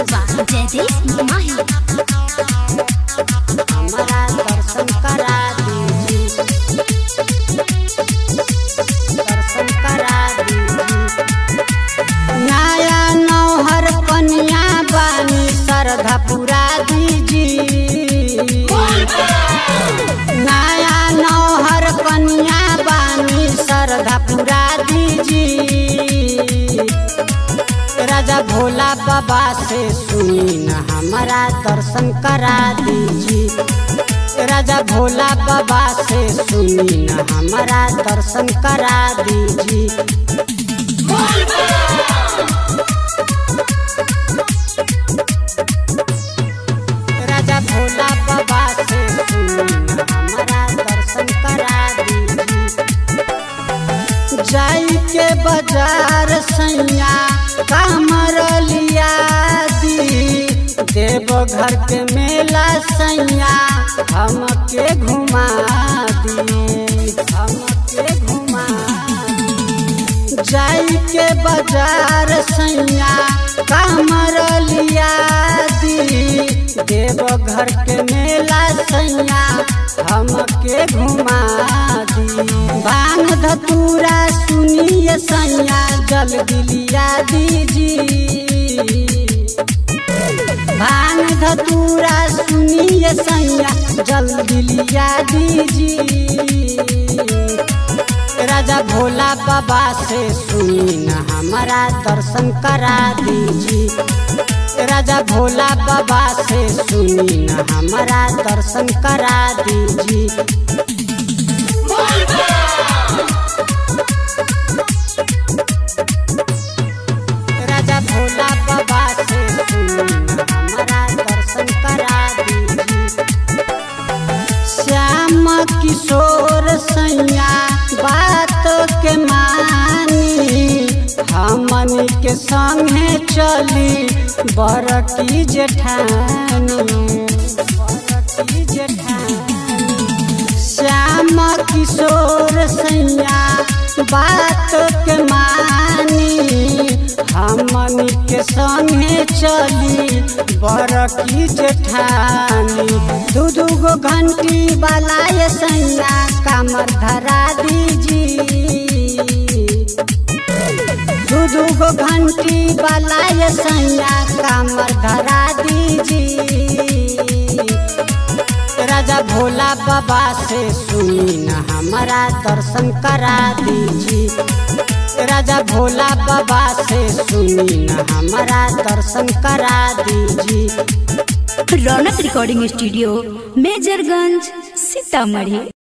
बा जयदेव माही हमारा दर्शन करा दीजिए दर्शन करा दीजिए नया नौहर कन्या बानी श्रद्धा पुरा दीजिए नया नौहर कन्या बानी श्रद्धा पुरा दीजिए राजा भोला बाबा से सुनी न हमारा दर्शन करा दीजिए राजा भोला बाबा से सुनी न हमारा दर्शन करा दीजिए राजा भोला बाबा से सुनी न हमारा दर्शन करा दीजिए जाई के बाजार सैया कामर लिया दी देव घर के मेला सैया हमके घुमा दी हमके घुमा दी। जाई के बाजार सैया कामर लिया दी देव घर के मेला सैया हमके घुमा दी भांग धतूरा सुनिए सैया जल दिलिया दीजिए भांग धतूरा सुनिए सैया जल दिलिया दीजिए राजा भोला बाबा से सुनी न हमारा दर्शन करा दीजिए राजा भोला बाबा से सुनी न हमारा दर्शन करा दीजिए राजा भोला बाबा से सुनी न हमारा दर्शन करा दीजिए श्याम किशोर सैया बात के मानी हमनी के संगे चली बरकी जेठानी बरकी जेठानी श्याम किशोर सैया बात के मानी हमनी के संगे चली बरकी जेठानी दू दू गो घंटी वाला ये सैया कामर धरा दीजिए दू दू गो घंटी वाला ये सैया कामर धरा दीजिए राजा भोला बाबा से सुनी न हमारा दर्शन करा दीजिए राजा भोला बाबा से सुनी न हमारा दर्शन करा दीजिए रौनक रिकॉर्डिंग स्टूडियो मेजरगंज सीतामढ़ी